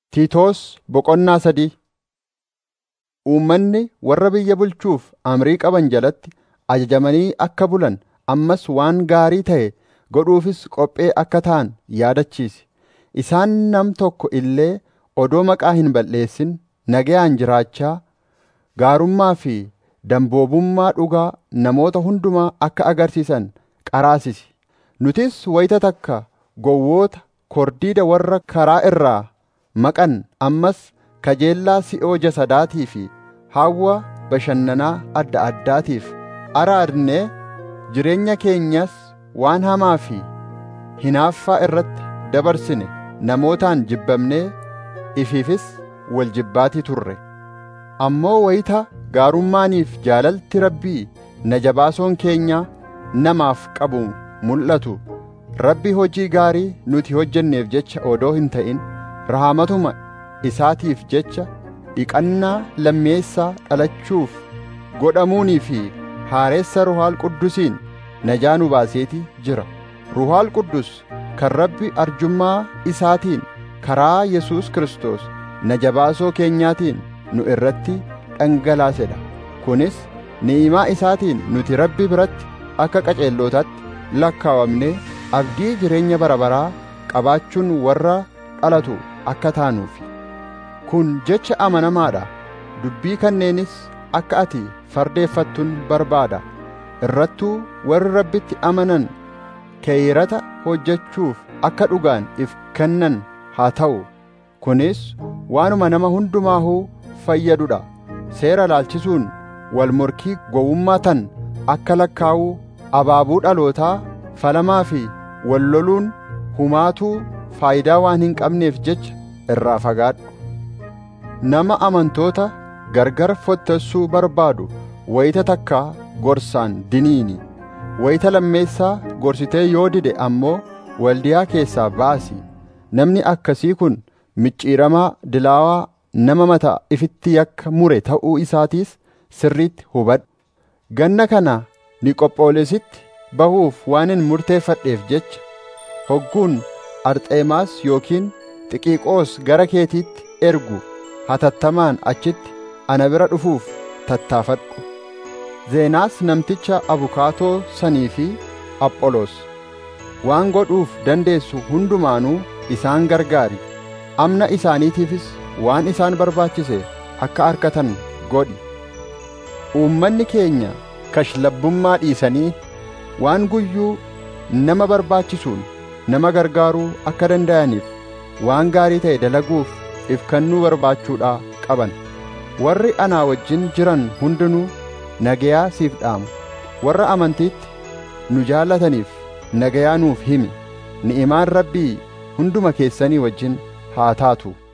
Tiitoos boqonnaa sadii Uummanni warra biyya bulchuuf amrii qaban jalatti ajajamanii akka bulan ammas waan gaarii ta'e godhuufis qophee akka ta'an yaadachiisi. Isaan nam tokko illee odoo maqaa hin balleessin nagayaan jiraachaa gaarummaa fi damboobummaa dhugaa namoota hundumaa akka agarsiisan qaraasisi. Nutis wayita takka gowwoota kordiida warra karaa irraa maqan ammas kajeellaa si'oo jasadaatii fi hawwa bashannanaa adda addaatiif araadnee jireenya keenyas waan hamaa fi hinaaffaa irratti dabarsine namootaan jibbamnee ifiifis wal jibbaatii turre. Ammoo wayita gaarummaaniif jaalalti Rabbii na jabaasoon keenya namaaf qabu mul'atu Rabbi hojii gaarii nuti hojjenneef jecha odoo hin ta'in rahamatuma isaatiif jecha dhiqannaa lammeessaa dhalachuuf godhamuunii fi haareessa Ruhaal Quddusiin najaa nu baaseeti jira. Ruhaal Quddus kan Rabbi arjummaa isaatiin karaa Yesuus Kiristoos na jabaasoo keenyaatiin nu irratti dhangalaasedha. Kunis ni'imaa isaatiin nuti Rabbi biratti akka qaceellootaatti lakkaawamnee abdii jireenya bara baraa qabaachuun warra dhalatu akka taanuufi. Kun jecha amanamaadha. Dubbii kanneenis akka ati fardeeffattuun barbaada. Irrattuu warri Rabbitti amanan keeyrata hojjechuuf akka dhugaan if kennan haa ta'u. Kunis waanuma nama hundumaahuu fayyadudha. Seera laalchisuun wal morkii gowwummaa tan akka lakkaa'uu abaabuu dhalootaa falamaa fi wal loluun humaatuu faayidaa waan hin qabneef jecha irraa fagaadhu. Nama amantoota gargar fottessuu barbaadu wayita takkaa gorsaan diniini. Wayita lammeessaa gorsitee yoo dide ammoo waldiyaa keessaa baasi. Namni akkasii kun micciiramaa dilaawaa nama mataa ifitti yakka mure ta'uu isaatiis sirriitti hubadhu. Ganna kana Niqophoolesitti bahuuf waanin murteeffadheef jecha hogguun Arxeemaas yookiin Xiqiqoos gara keetiitti ergu hatattamaan achitti ana bira dhufuuf tattaafadhu. Zeenaas namticha abukaatoo sanii fi Apholoos waan godhuuf dandeessu hundumaanuu isaan gargaari. Amna isaaniitiifis waan isaan barbaachise akka argatan godhi. Uummanni keenya kashlabbummaa dhiisanii waan guyyuu nama barbaachisuun nama gargaaruu akka danda'aniif waan gaarii ta'e dalaguuf if kennuu barbaachuudhaa qaban. Warri anaa wajjin jiran hundinuu nagayaa siif dhaamu. Warra amantiitti nu jaallataniif nagayaa nuuf himi. Ni'imaan Rabbii hunduma keessanii wajjin haa taatu.